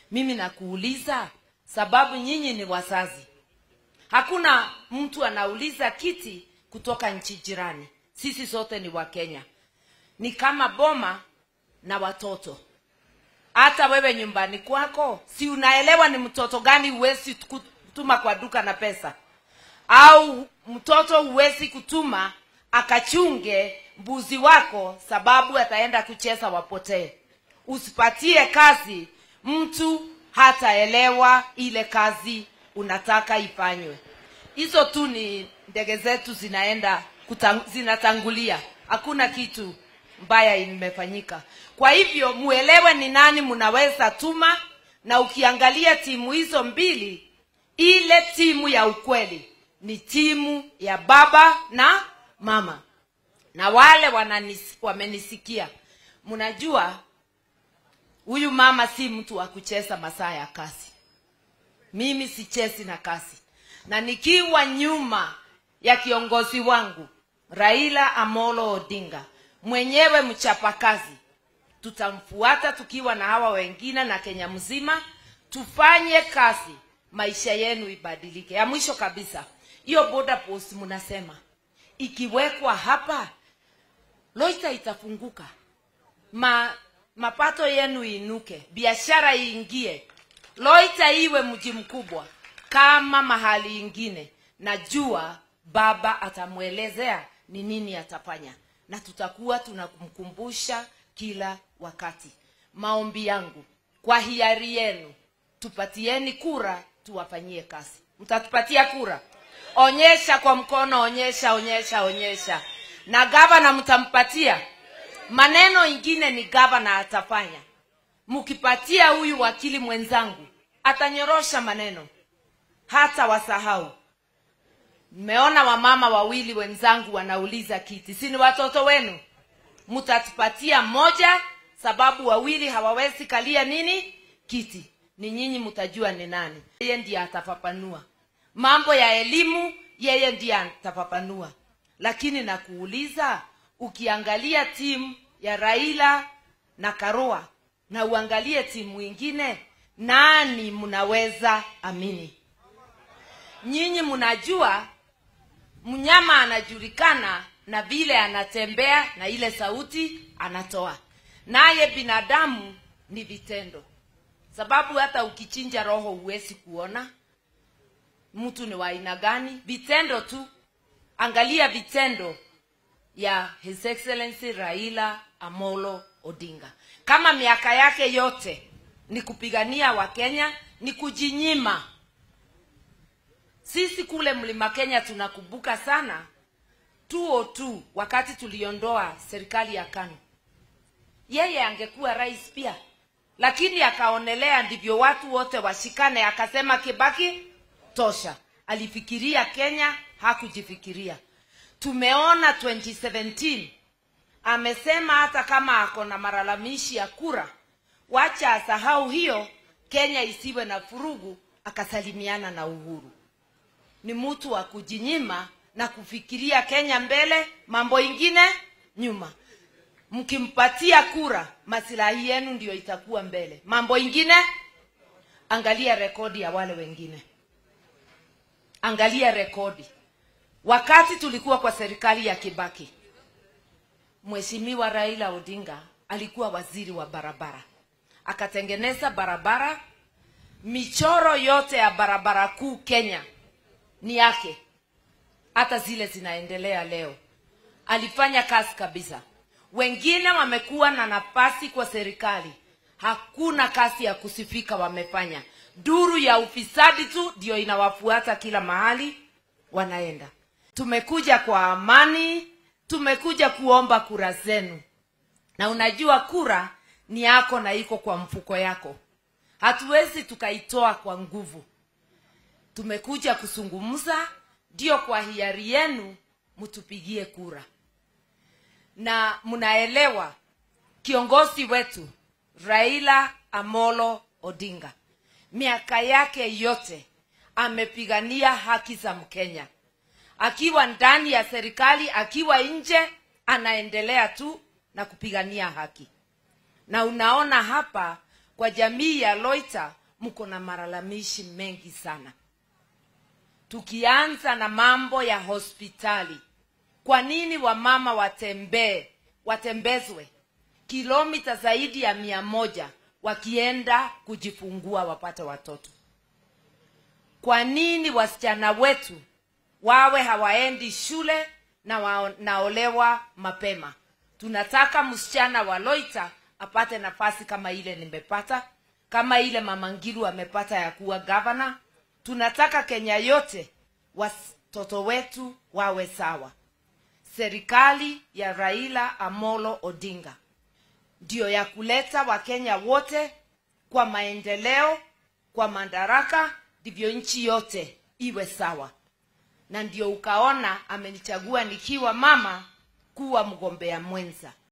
mimi nakuuliza sababu nyinyi ni wazazi hakuna mtu anauliza kiti kutoka nchi jirani sisi sote ni wakenya ni kama boma na watoto hata wewe nyumbani kwako si unaelewa ni mtoto gani huwezi kutuma kwa duka na pesa au mtoto huwezi kutuma akachunge mbuzi wako sababu ataenda kucheza wapotee usipatie kazi mtu hataelewa ile kazi unataka ifanywe hizo tu ni ndege zetu zinaenda kutang, zinatangulia hakuna kitu mbaya imefanyika kwa hivyo muelewe ni nani mnaweza tuma na ukiangalia timu hizo mbili ile timu ya ukweli ni timu ya baba na mama na wale wananis, wamenisikia mnajua huyu mama si mtu wa kucheza masaa ya kazi mimi sichezi na kazi na nikiwa nyuma ya kiongozi wangu raila amolo odinga mwenyewe mchapakazi tutamfuata tukiwa na hawa wengine na kenya mzima tufanye kazi maisha yenu ibadilike ya mwisho kabisa hiyo boda post mnasema ikiwekwa hapa loita itafunguka Ma, mapato yenu inuke biashara iingie loita iwe mji mkubwa kama mahali ingine najua baba atamwelezea ni nini atafanya na tutakuwa tunamkumbusha kila wakati maombi yangu kwa hiari yenu tupatieni kura tuwafanyie kazi mtatupatia kura onyesha kwa mkono onyesha onyesha onyesha na gavana mtampatia maneno ingine ni gavana atafanya mkipatia huyu wakili mwenzangu atanyorosha maneno hata wasahau mmeona wamama wawili wenzangu wanauliza kiti si ni watoto wenu mtatupatia moja sababu wawili hawawezi kalia nini kiti ni nyinyi mtajua ni nani yeye ndiye atafafanua mambo ya elimu yeye ndiye atafafanua lakini nakuuliza ukiangalia timu ya raila na karua na uangalie timu ingine nani mnaweza amini nyinyi mnajua mnyama anajulikana na vile anatembea na ile sauti anatoa naye binadamu ni vitendo sababu hata ukichinja roho huwezi kuona mtu ni wa aina gani vitendo tu angalia vitendo ya his excellency raila amolo odinga kama miaka yake yote ni kupigania wakenya ni kujinyima sisi kule mlima kenya tunakumbuka sana 202 wakati tuliondoa serikali ya kanu yeye angekuwa rais pia lakini akaonelea ndivyo watu wote washikane akasema kibaki tosha alifikiria kenya hakujifikiria tumeona 2017 amesema hata kama ako na malalamishi ya kura wacha asahau hiyo kenya isiwe na furugu akasalimiana na uhuru ni mtu wa kujinyima na kufikiria kenya mbele mambo ingine nyuma mkimpatia kura masilahi yenu ndio itakuwa mbele mambo ingine angalia rekodi ya wale wengine angalia rekodi wakati tulikuwa kwa serikali ya kibaki mheshimiwa raila odinga alikuwa waziri wa barabara akatengeneza barabara michoro yote ya barabara kuu kenya ni yake hata zile zinaendelea leo alifanya kazi kabisa wengine wamekuwa na nafasi kwa serikali hakuna kazi ya kusifika wamefanya duru ya ufisadi tu ndio inawafuata kila mahali wanaenda tumekuja kwa amani tumekuja kuomba kura zenu na unajua kura ni yako na iko kwa mfuko yako hatuwezi tukaitoa kwa nguvu tumekuja kuzungumza ndio kwa hiari yenu mtupigie kura na mnaelewa kiongozi wetu raila amolo odinga miaka yake yote amepigania haki za mkenya akiwa ndani ya serikali akiwa nje anaendelea tu na kupigania haki na unaona hapa kwa jamii ya loita mko na malalamishi mengi sana tukianza na mambo ya hospitali kwa nini wamama watembee watembezwe kilomita zaidi ya mia moja wakienda kujifungua wapate watoto kwa nini wasichana wetu wawe hawaendi shule na wanaolewa mapema tunataka msichana wa loita apate nafasi kama ile nimepata kama ile mama ngilu amepata ya kuwa gavana tunataka kenya yote watoto wetu wawe sawa serikali ya raila amolo odinga ndiyo ya kuleta wakenya wote kwa maendeleo kwa madaraka ndivyo nchi yote iwe sawa na ndio ukaona amenichagua nikiwa mama kuwa mgombea mwenza